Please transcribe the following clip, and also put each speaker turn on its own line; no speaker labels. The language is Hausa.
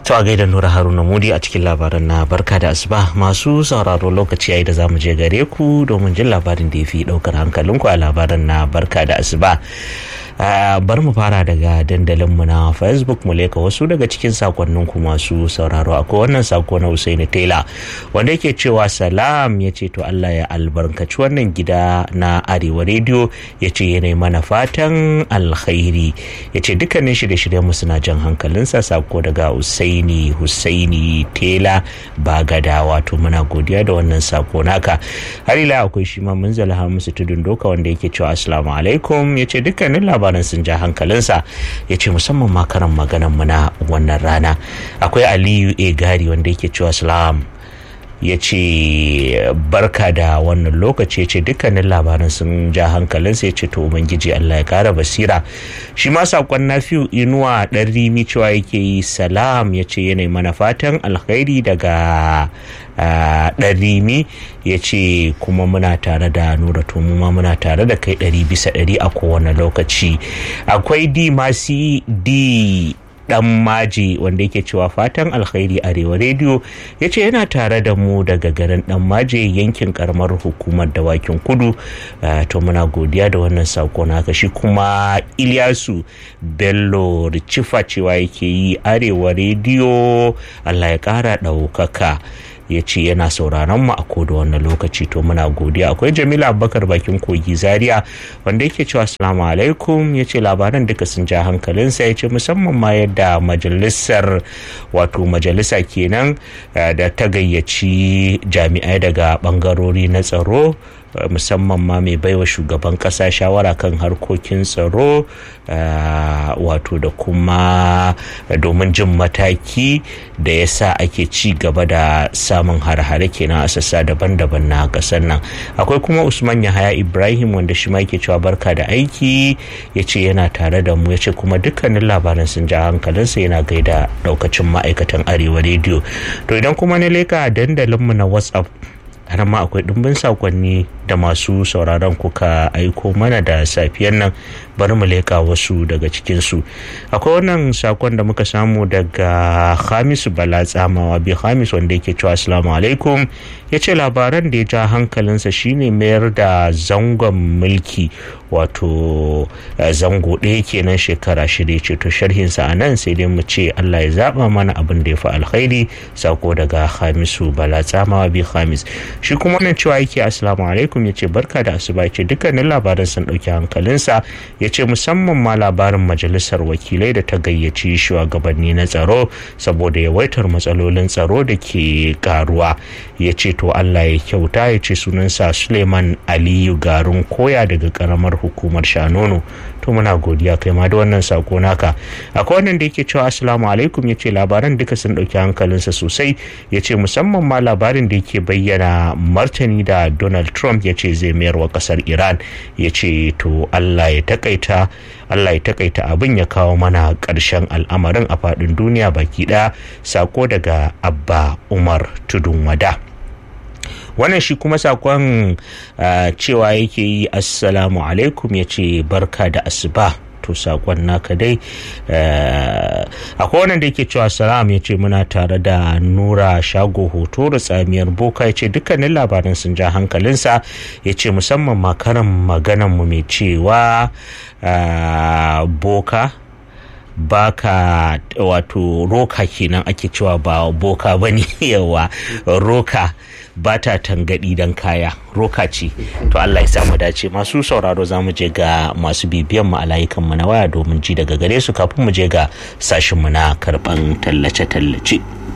To a gaida Nura Haruna Mudi a cikin labaran na barka da asuba masu sauraro lokaci yayi da zamu je gare ku domin jin labarin da ya fi daukar hankalinku a labaran na barka da asuba. bar mu fara daga dandalinmu na facebook mu leka wasu daga cikin sakonninku masu sauraro akwai wannan sako na Usaini Taylor wanda yake cewa salam ya ce to Allah ya albarkaci wannan gida na Arewa Radio ya ce yanayi mana fatan alkhairi ya ce dukkanin shirye-shiryen mu suna jan hankalinsa sako daga Usaini Husaini Taylor Bagada wato muna godiya da wannan sako naka har ila akwai shi ma munzala Hamisu Tudun Doka wanda yake cewa assalamu alaikum ya ce dukkanin labaran sun ja hankalinsa ya ce musamman ma karan maganan mu na wannan rana akwai aliyu a gari wanda yake cewa salam ya ce barka da wannan lokaci ya ce dukkanin labaran sun ja hankalinsa ya ce to ubangiji allah ya kara basira shi ma sakon nafiu inuwa ɗan rimi cewa yake yi salam ya ce yanayi mana fatan alkhairi daga ɗan rimi ya ce kuma muna tare da nura to mu ma muna tare da kai ɗari bisa ɗari a kowane lokaci akwai di masi di dan maji wanda yake cewa fatan alkhairi arewa rediyo ya ce yana tare da mu daga garin dan maji yankin karamar hukumar dawakin kudu to muna godiya da wannan sako naka shi kuma ilyasu bello richifa cewa yake yi arewa rediyo allah ya kara ɗaukaka ya ce yana sauraron mu a koda wannan lokaci to muna godiya akwai jamila abubakar bakin kogi zaria wanda yake cewa assalamu alaikum ya ce labaran duka sun ja hankalinsa ya ce musamman ma yadda majalisar wato majalisa kenan da ta gayyaci jami'ai daga bangarori na tsaro musamman ma mai baiwa shugaban kasa shawara kan harkokin tsaro wato da kuma domin jin mataki da ya sa ake ci gaba da samun har-hare kenan a sassa daban-daban na kasar nan akwai kuma usman yahaya ibrahim wanda shi ma yake cewa barka da aiki ya ce yana tare da mu ya ce kuma dukkanin labaran sun ja hankalinsa yana gaida daukacin ma'aikatan arewa rediyo to idan kuma na leka dandalinmu na whatsapp har ma akwai ɗumbin sakonni da masu sauraron kuka aiko mana da safiyar nan bari mu leƙa wasu daga cikinsu akwai wannan sakon da muka samu daga hamisu bala tsamawa bi hamis wanda yake cewa assalamu alaikum ya ce labaran da ya ja hankalinsa shine mayar da zangon mulki wato zango ɗaya kenan shekara shida ce to sharhinsa a nan sai dai mu ce allah ya zaɓa mana abin da ya fi alkhairi sako daga hamisu bala tsamawa bi hamis shi kuma wannan cewa yake assalamu alaikum ya ce barka da asuba ya ce dukkanin labaran sun ɗauki hankalinsa ya ce musamman ma labarin majalisar wakilai da ta gayyaci shugabanni na tsaro saboda yawaitar matsalolin tsaro da ke karuwa ya ce to allah ya kyauta ya ce sunansa suleiman aliyu garin koya daga karamar hukumar shanono to muna godiya kai ma da wannan sako naka akwai wannan da yake cewa assalamu alaikum ya ce labaran duka sun ɗauki hankalinsa sosai ya ce musamman ma labarin da yake bayyana martani da donald trump ya ce zai mayar wa kasar iran ya ce to allah ya takaita allah ya takaita abin ya kawo mana ƙarshen al'amarin a faɗin duniya baki ɗaya sako daga abba umar tudun wada wannan shi kuma sakon cewa yake yi assalamu alaikum ya ce barka da asuba to sakon naka dai akwai wannan da yake cewa salam ya ce muna tare da nura shago hoto da tsamiyar boka ya ce dukkanin labaran sun ja hankalinsa ya ce musamman makaran maganan mu mai cewa boka baka wato roka kenan ake cewa ba boka ba ne yawa roka ba ta tangadi don kaya roka ce to Allah ya samu dace masu sauraro za mu je ga masu bibiyan mu a layukan mu na waya domin ji daga gare su kafin mu je ga sashin mu na karban tallace-tallace.